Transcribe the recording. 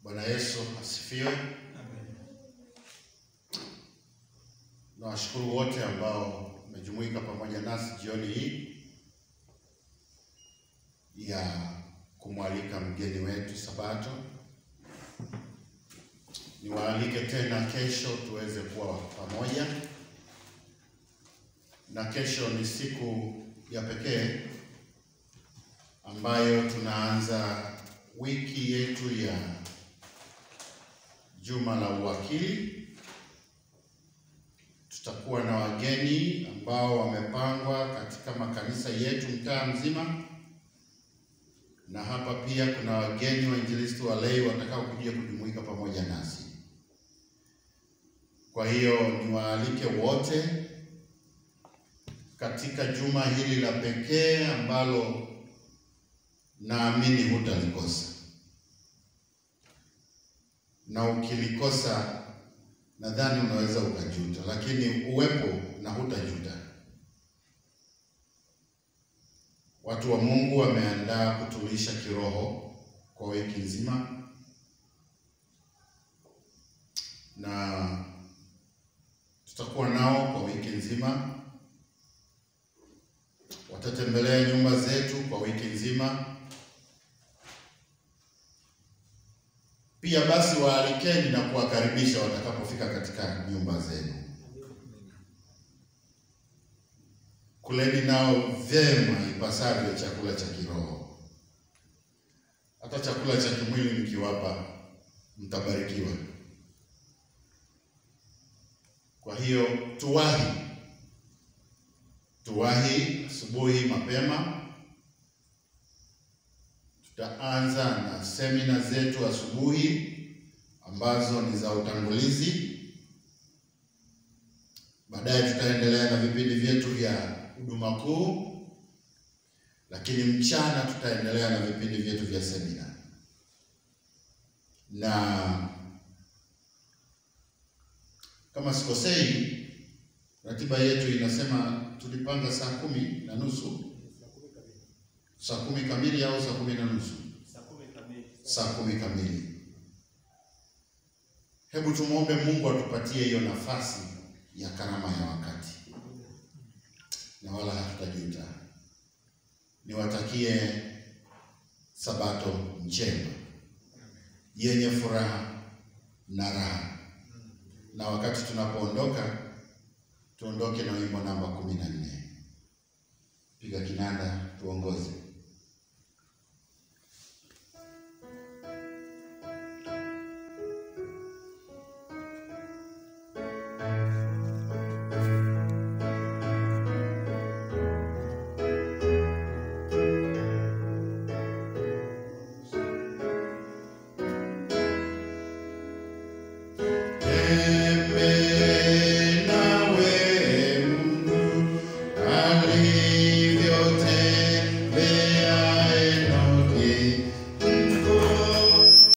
Bwana Yesu asifiwe. Nawashukuru wote ambao wamejumuika pamoja nasi jioni hii ya kumwalika mgeni wetu Sabato. Niwaalike tena kesho tuweze kuwa pamoja, na kesho ni siku ya pekee ambayo tunaanza wiki yetu ya juma la uwakili. Tutakuwa na wageni ambao wamepangwa katika makanisa yetu mtaa mzima, na hapa pia kuna wageni wainjilisti walei watakao kuja kujumuika pamoja nasi. Kwa hiyo niwaalike wote katika juma hili la pekee ambalo naamini hutalikosa, na ukilikosa nadhani unaweza ukajuta, lakini uwepo na hutajuta. Watu wa Mungu wameandaa kutulisha kiroho kwa wiki nzima, na tutakuwa nao kwa wiki nzima. Watatembelea nyumba zetu kwa wiki nzima. Pia basi waalikeni na kuwakaribisha watakapofika katika nyumba zenu. Kuleni nao vyema ipasavyo chakula cha kiroho. Hata chakula cha kimwili mkiwapa, mtabarikiwa. Kwa hiyo tuwahi, tuwahi asubuhi mapema. Tutaanza na semina zetu asubuhi ambazo ni za utangulizi. Baadaye tutaendelea na vipindi vyetu vya huduma kuu, lakini mchana tutaendelea na vipindi vyetu vya semina, na kama sikosei, ratiba yetu inasema tulipanga saa kumi na nusu saa kumi kamili au saa kumi na nusu? Saa kumi kamili. Hebu tumwombe Mungu atupatie hiyo nafasi ya karama ya wakati, na wala hatutajuta. Niwatakie Sabato njema yenye furaha na raha, na wakati tunapoondoka tuondoke na wimbo namba kumi na nne. Piga kinanda tuongoze.